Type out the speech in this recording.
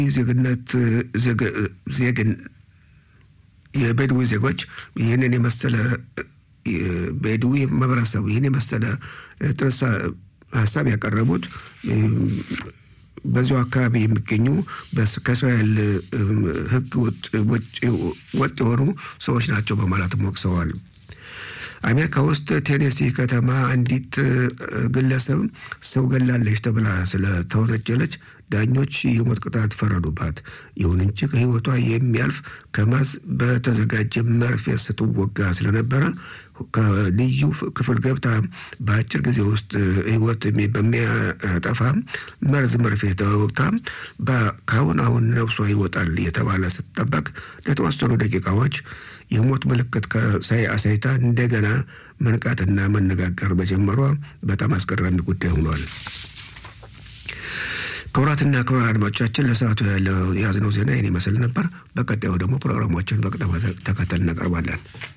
ዜግነት ዜግን የቤድዊ ዜጎች ይህንን የመሰለ ቤድዊ ማህበረሰቡ ይህን የመሰለ ጥርስ ሀሳብ ያቀረቡት በዚሁ አካባቢ የሚገኙ ከእስራኤል ሕግ ወጥ የሆኑ ሰዎች ናቸው በማለትም ወቅሰዋል። አሜሪካ ውስጥ ቴኔሲ ከተማ አንዲት ግለሰብ ሰው ገላለች ተብላ ስለተወነጀለች ዳኞች የሞት ቅጣት ፈረዱባት። ይሁን እንጂ ከህይወቷ የሚያልፍ ከመርዝ በተዘጋጀ መርፌ ስትወጋ ስለነበረ ከልዩ ክፍል ገብታ በአጭር ጊዜ ውስጥ ህይወት በሚያጠፋ መርዝ መርፌ ተወግታ ከአሁን አሁን ነፍሷ ይወጣል የተባለ ስትጠበቅ ለተወሰኑ ደቂቃዎች የሞት ምልክት አሳይታ እንደገና መንቃትና መነጋገር መጀመሯ በጣም አስገራሚ ጉዳይ ሆኗል። ክቡራትና ክቡራን አድማጮቻችን ለሰዓቱ ያለው የያዝነው ዜና ይህን ይመስል ነበር። በቀጣዩ ደግሞ ፕሮግራሞችን በቅደም ተከተል እናቀርባለን።